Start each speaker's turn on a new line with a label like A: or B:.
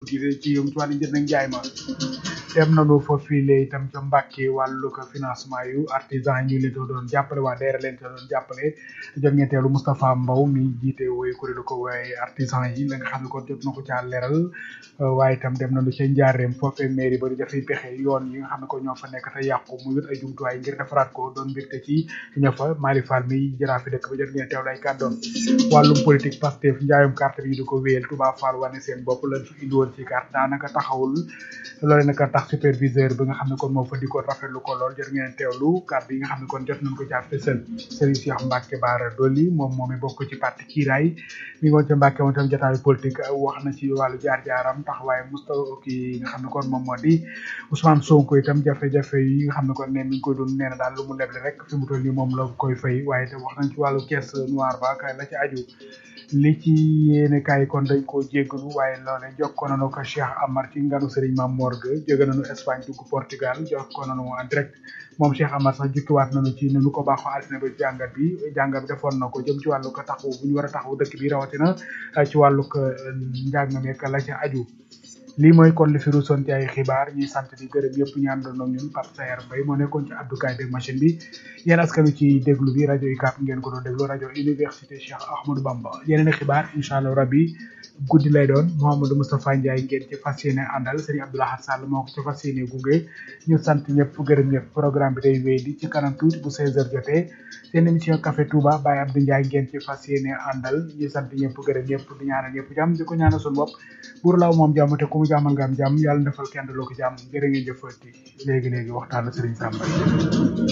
A: gi ci yëm ci wàllu njënd ak njaay ma dem nañu fa file itam ca Mbàkke wàllu ko financement yu artisan yi ñu leen doon jàppale waa DER leen doon jàppale jot ngeen teelu Moustapha Mbow mi jiite woy kuréelu ko waaye artisan yi la nga xam ne kon jot na ko caa leeral waaye itam dem nañu ca Njaareem foofee mairie ba di dafay pexe yoon yi nga xam ne ko ñoo fa nekk te yàqu mu wut ay jumtuwaay ngir defaraat ko doon mbégte ci ña fa Mali Fall mi jaraafi dëkk ba jot ngeen teewlu ay kàddoom wàllum politique Pastef njaayum carte bi di ko wéyal Touba Fall wane seen bopp lañ fi indi woon ci carte daanaka taxawul loole naka tax superviseur bi nga xam ne kon moo fa di ko rafetlu ko lool jot ngeen teewlu carte yi nga xam ne kon jot nañ ko caa fësal Serigne Cheikh Mbacke Bara Dolly moom moom mi bokk ci parti kiiraay mi ngi woon ca Mbacke moom tam jotaayu politique wax na ci wàllu jaar-jaaram taxawaay Moustapha ki nga xam ne kon moom moo di Ousmane Sonko itam jafe-jafe yi nga xam ne kon ne mi ngi koy doon nee na daal lu mu leble rek fi mu toll nii moom la koy fay waaye itam wax nañ ci wàllu caisse noire ba kay la ci aju li ci yéene kaay kon dañ koo jéggalu waaye loole jokkoo nañu ko Cheikh Amar ci nganu Serigne Mame Mor Gueye jóge nañu Espagne dugg Portugal jokkoo nañu en direct moom Cheikh Amar sax jukkiwaat nañu ci nu ko baaxoo altine ba jàngat bi jàngat bi defoon na ko jëm ci wàllu ko taxaw bu ñu war a taxaw dëkk bi rawatina ci wàllu ko njàng meek la ci aju lii mooy kon li fi ruusoon ci ay xibaar ñuy sant di gërëm yëpp ñu àndoon ak ñun Pape Sayer Mbaye moo nekkoon ci addukaay bi machine bi yéen askanu ci déglu bi rajo UCAB ngeen ko doon déglu rajo université Cheikh Ahmadou Bamba yeneen xibaar incha allah rabbi guddi lay doon Mouhamadou Moustapha Ndiaye ngeen ci fas yéene àndal Serigne Abdoulaye Sall moo ko ci fas yéene gunge ñu sant ñëpp gërëm ñëpp programme bi day wéy di ci kanam tuuti bu 16h jotee seen émission Café Touba Baye Abdou Ndiaye ngeen ci fas yéene àndal ñu sant ñëpp gërëm ñëpp di ñaanal ñëpp jàmm di ko ñaanal suñu bopp buur laaw moom jàmm te ku mu jàmmal nga am jàmm yàlla defal kenn loo ko jàmm jërë ngeen jëfati léegi léegi waxtaan la Serigne Samba